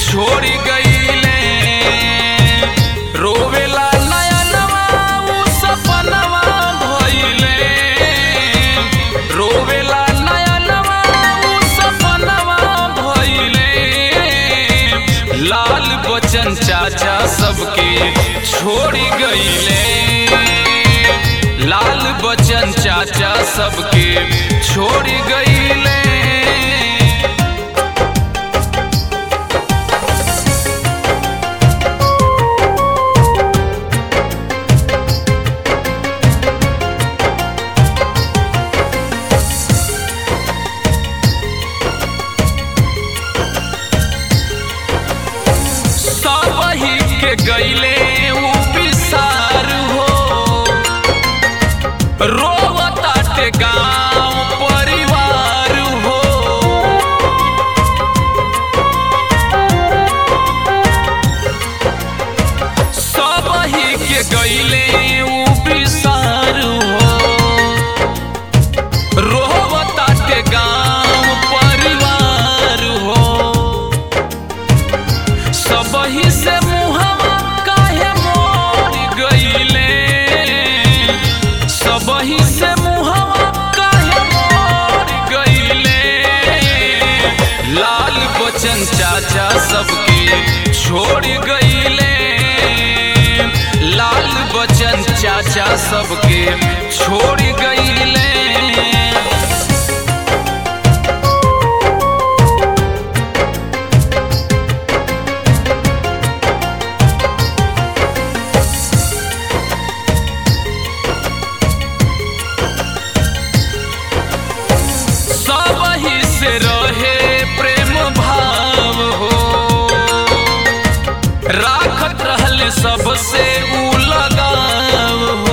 छोड़ गईले रोवेला नयनवा उ सपनवा भइले रोवेला नयनवा उ सपनवा भइले लाल बचन चाचा सबके छोड़ गईले लाल बचन चाचा सबके छोड़ गईले सबही के गईले उ पिसार हो रोवताटे गाँव परिवार हो सबही के गईले उ पिसार हो रोवताटे गाँव परिवार हो सबही से मुहवा काहे मोर गईले सबही से मुहवा काहे मोर गईले लाल बचन चाचा सबके छोड़ गईले लाल बचन चाचा सबके छोड़ गईले सबही से रहे प्रेम भाव हो राखत रहल सबसे उ लगाव हो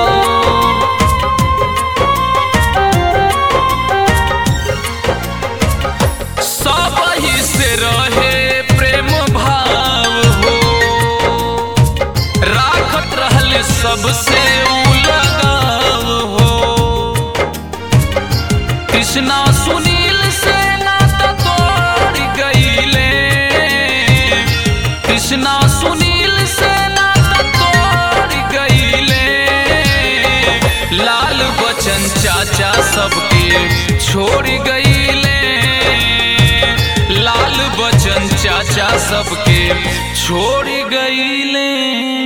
सबही से रहे प्रेम भाव हो राखत रहल सबसे उ लगाव हो कृष्णा सुनील से नाता तोड़ गईले कृष्णा सुनील से नाता तोड़ गईले लाल बचन चाचा सबके छोड़ गईले लाल बचन चाचा सबके छोड़ गईले